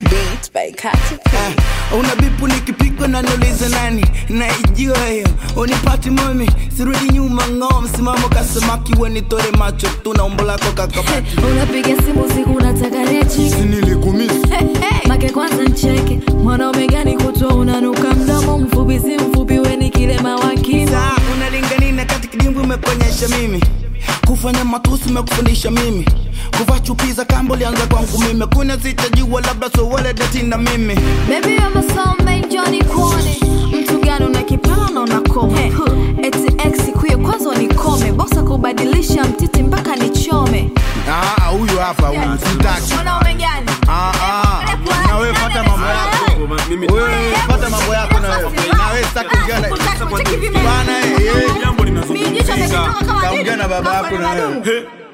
Beat by Katy P. Ah, una bipu nikipigwa na niulize nani naijua hiyo unipati mami sirudi nyuma ng'oo msimamo kasamaki wenitore macho tu na umbo lako kakabaki unapiga simu usiku unataka rechi nilikumisi make kwanza ncheke mwanaume gani kutwa unanuka mdomo mfupi si mfupi weni kilema wa kimo saa unalinganina kati kidimbwi umekuonyesha mimi kufanya matusi umekufundisha mimi kuvaa chupi za kambo lianza kwangu mimi kuna sitajua labda sowele datina mimi Baby you're my soulmate Johnny Kuone Mtu gani una kipawa na unakoma Huh. Eti ex kuye kwanza unikome Bosa kubadilisha mtiti mpaka nichome Ah, huyu hapa huyu sitaki Mwanaume gani? Ah, ah. na wewe fata mambo yako wewe fata mambo yako na wewe na wewe sitaki kuongea na bana eh eh Mimi jicho limetoka kama kaongea na baba yako na wewe madumu. Hey,